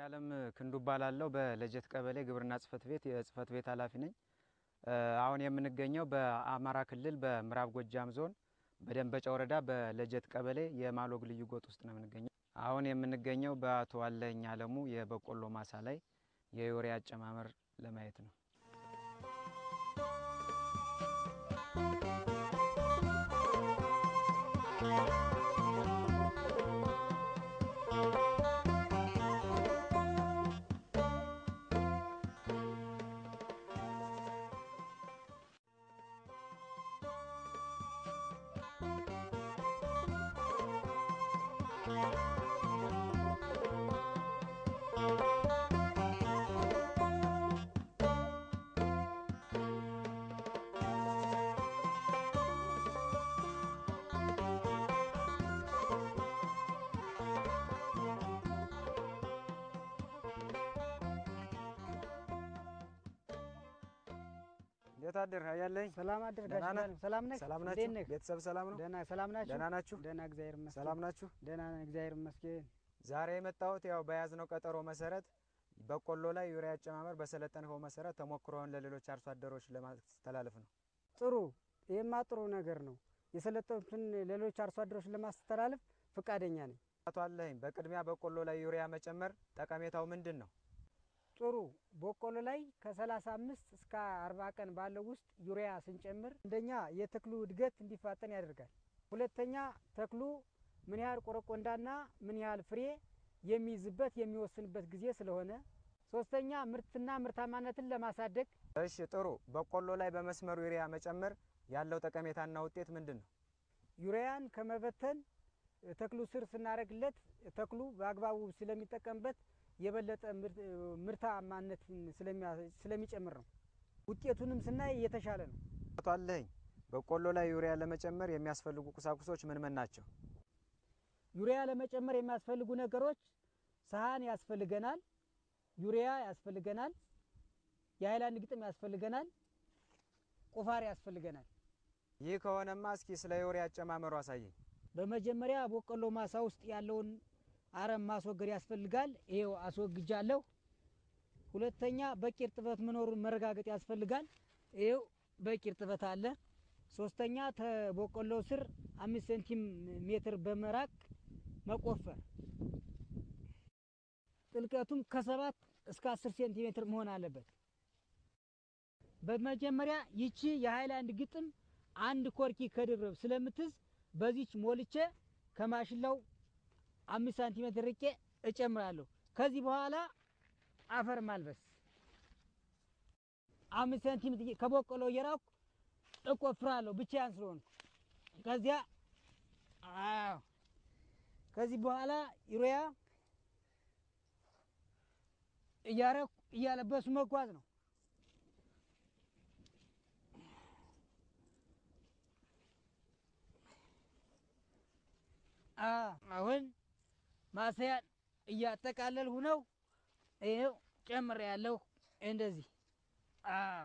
ያለም ክንዱ እባላለሁ። በለጀት ቀበሌ ግብርና ጽሕፈት ቤት የጽሕፈት ቤት ኃላፊ ነኝ። አሁን የምንገኘው በአማራ ክልል በምዕራብ ጎጃም ዞን በደንበጫ ወረዳ በለጀት ቀበሌ የማሎግ ልዩ ጎጥ ውስጥ ነው የምንገኘው። አሁን የምንገኘው በአቶ አለኝ አለሙ የበቆሎ ማሳ ላይ የዩሪያ አጨማመር ለማየት ነው። እንዴት አደር ያለኝ ሰላም አደር ደህና ጋሽ ነህ? ዳን፣ ሰላም ነህ? ሰላም እንዴት ናችሁ? ነህ? ቤተሰብ ሰላም ነው? ደህና ሰላም ናችሁ? ደህና ናችሁ? ደህና እግዚአብሔር ይመስገን። ሰላም ናችሁ? ደህና ነን እግዚአብሔር ይመስገን። ዛሬ የመጣሁት ያው በያዝነው ቀጠሮ መሰረት በቆሎ ላይ ዩሪያ አጨማመር በሰለጠንከው መሰረት ተሞክሮውን ለሌሎች አርሶ አደሮች ለማስተላለፍ ነው። ጥሩ፣ ይህማ ጥሩ ነገር ነው። የሰለጠኑትን ሌሎች አርሶ አደሮች ለማስተላለፍ ፈቃደኛ ነኝ። አቶ አለኝ በቅድሚያ በቆሎ ላይ ዩሪያ መጨመር ጠቀሜታው ምንድን ነው? ጥሩ በቆሎ ላይ ከሰላሳ አምስት እስከ አርባ ቀን ባለው ውስጥ ዩሪያ ስንጨምር አንደኛ የተክሉ እድገት እንዲፋጠን ያደርጋል። ሁለተኛ ተክሉ ምን ያህል ቆረቆንዳና ምን ያህል ፍሬ የሚይዝበት የሚወስንበት ጊዜ ስለሆነ፣ ሶስተኛ ምርትና ምርታማነትን ለማሳደግ እሺ ጥሩ። በቆሎ ላይ በመስመሩ ዩሪያ መጨመር ያለው ጠቀሜታና ውጤት ምንድን ነው? ዩሪያን ከመበተን ተክሉ ስር ስናደርግለት ተክሉ በአግባቡ ስለሚጠቀምበት የበለጠ ምርት- ምርታማነትን ስለሚያ- ስለሚጨምር ነው። ውጤቱንም ስናይ የተሻለ ነው። አቶ አለኝ በቆሎ ላይ ዩሪያ ለመጨመር የሚያስፈልጉ ቁሳቁሶች ምን ምን ናቸው? ዩሪያ ለመጨመር የሚያስፈልጉ ነገሮች ሰሀን ያስፈልገናል፣ ዩሪያ ያስፈልገናል፣ የሀይላንድ ግጥም ያስፈልገናል፣ ቁፋር ያስፈልገናል። ይህ ከሆነማ እስኪ ስለ ዩሪያ አጨማመሩ አሳየኝ። በመጀመሪያ በቆሎ ማሳ ውስጥ ያለውን አረም ማስወገድ ያስፈልጋል። ይሄው አስወግጃለሁ። ሁለተኛ በቂ እርጥበት መኖሩን መረጋገጥ ያስፈልጋል። ይሄው በቂ እርጥበት አለ። ሶስተኛ ተበቆሎ ስር አምስት ሴንቲም ሜትር በመራቅ መቆፈር፣ ጥልቀቱም ከሰባት እስከ አስር ሴንቲሜትር መሆን አለበት። በመጀመሪያ ይቺ የሀይላንድ ግጥም አንድ ኮርኪ ከድርብ ስለምትዝ በዚች ሞልቼ ከማሽላው አምስት ሳንቲሜትር ርቄ እጨምራለሁ። ከዚህ በኋላ አፈር ማልበስ አምስት ሳንቲሜትር ከበቆሎ እየራኩ እቆፍራለሁ ብቻዬን ስለሆንኩ። ከዚያ አዎ፣ ከዚህ በኋላ ዩሪያ እያረኩ እያለበሱ መጓዝ ነው። አሁን ማሰያን እያጠቃለልሁ ነው። ይኸው ጨምር ያለሁ እንደዚህ። አዎ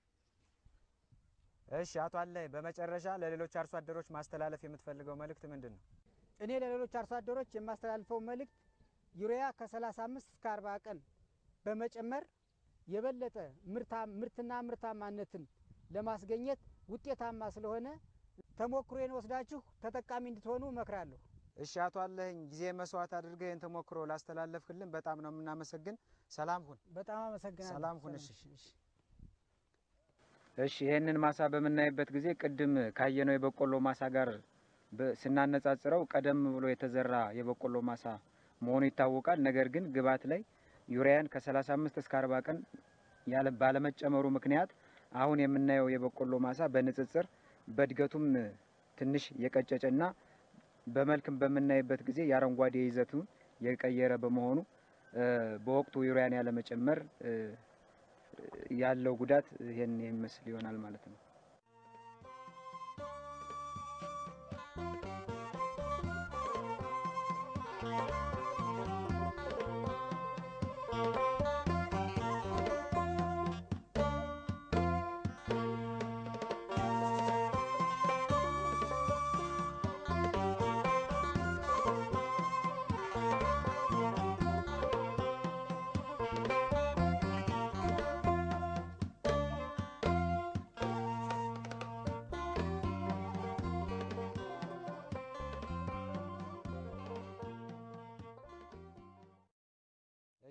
እሺ አቶ አለኝ በመጨረሻ ለሌሎች አርሶ አደሮች ማስተላለፍ የምትፈልገው መልእክት ምንድን ነው? እኔ ለሌሎች አርሶ አደሮች የማስተላልፈው መልእክት ዩሪያ ከ35 እስከ 40 ቀን በመጨመር የበለጠ ምርታ- ምርትና ምርታማነትን ለማስገኘት ውጤታማ ስለሆነ ተሞክሮዬን ወስዳችሁ ተጠቃሚ እንድትሆኑ እመክራለሁ። እሺ አቶ አለኝ ጊዜ መስዋዕት አድርገህ ይህን ተሞክሮ ላስተላለፍክልን በጣም ነው የምናመሰግን። ሰላም ሁን። በጣም አመሰግናለሁ። ሰላም ሁን። እሺ። እሺ። እሺ ይህንን ማሳ በምናይበት ጊዜ ቅድም ካየነው የበቆሎ ማሳ ጋር በ- ስናነጻጽረው ቀደም ብሎ የተዘራ የበቆሎ ማሳ መሆኑ ይታወቃል። ነገር ግን ግብዓት ላይ ዩሪያን ከ35 እስከ 40 ቀን ያለ ባለመጨመሩ ምክንያት አሁን የምናየው የበቆሎ ማሳ በንጽጽር በእድገቱም ትንሽ የቀጨጨና በመልክም በምናይበት ጊዜ የአረንጓዴ ይዘቱን የቀየረ በመሆኑ እ፣ በወቅቱ ዩሪያን ያለመጨመር እ፣ ያለው ጉዳት ይሄን የሚመስል ይሆናል ማለት ነው።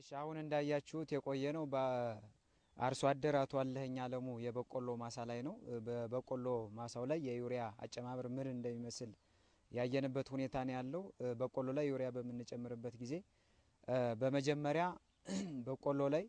እሺ አሁን እንዳያችሁት የቆየ ነው በአርሶ አደር አቶ አለኸኝ አለሙ የበቆሎ ማሳ ላይ ነው። በበቆሎ ማሳው ላይ የዩሪያ አጨማመር ምን እንደሚመስል ያየንበት ሁኔታ ነው ያለው። በቆሎ ላይ ዩሪያ በምንጨምርበት ጊዜ በመጀመሪያ በቆሎ ላይ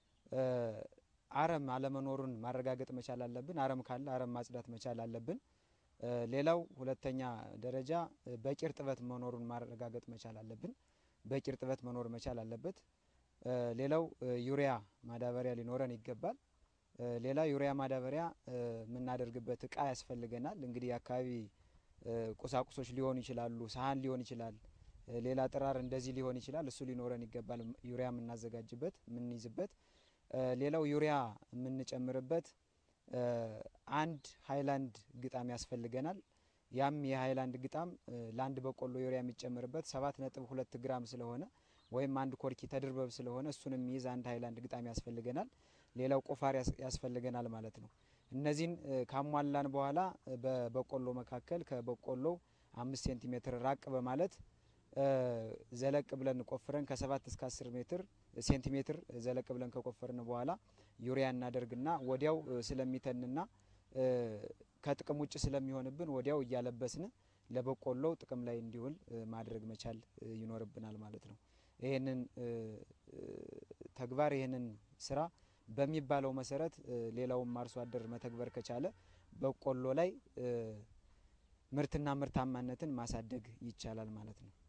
አረም አለመኖሩን ማረጋገጥ መቻል አለብን። አረም ካለ አረም ማጽዳት መቻል አለብን። ሌላው ሁለተኛ ደረጃ በቂ እርጥበት መኖሩን ማረጋገጥ መቻል አለብን። በቂ እርጥበት መኖር መቻል አለበት። ሌላው ዩሪያ ማዳበሪያ ሊኖረን ይገባል። ሌላ ዩሪያ ማዳበሪያ የምናደርግበት እቃ ያስፈልገናል። እንግዲህ የአካባቢ ቁሳቁሶች ሊሆኑ ይችላሉ። ሳህን ሊሆን ይችላል። ሌላ ጥራር እንደዚህ ሊሆን ይችላል። እሱ ሊኖረን ይገባል። ዩሪያ የምናዘጋጅበት የምንይዝበት። ሌላው ዩሪያ የምንጨምርበት አንድ ሀይላንድ ግጣም ያስፈልገናል። ያም የሀይላንድ ግጣም ለአንድ በቆሎ ዩሪያ የሚጨምርበት ሰባት ነጥብ ሁለት ግራም ስለሆነ ወይም አንድ ኮርኪ ተድርበብ ስለሆነ እሱን የሚይዝ አንድ ሀይላንድ ግጣም ያስፈልገናል። ሌላው ቆፋር ያስፈልገናል ማለት ነው። እነዚህን ካሟላን በኋላ በበቆሎ መካከል ከበቆሎ አምስት ሴንቲሜትር ራቅ በማለት ዘለቅ ብለን ቆፍረን ከሰባት እስከ አስር ሜትር ሴንቲሜትር ዘለቅ ብለን ከቆፈርን በኋላ ዩሪያ እናደርግና ወዲያው ስለሚተንና ከጥቅም ውጭ ስለሚሆንብን ወዲያው እያለበስን ለበቆሎው ጥቅም ላይ እንዲውል ማድረግ መቻል ይኖርብናል ማለት ነው። ይህንን ተግባር ይህንን ስራ በሚባለው መሰረት ሌላውም አርሶ አደር መተግበር ከቻለ በቆሎ ላይ ምርትና ምርታማነትን ማሳደግ ይቻላል ማለት ነው።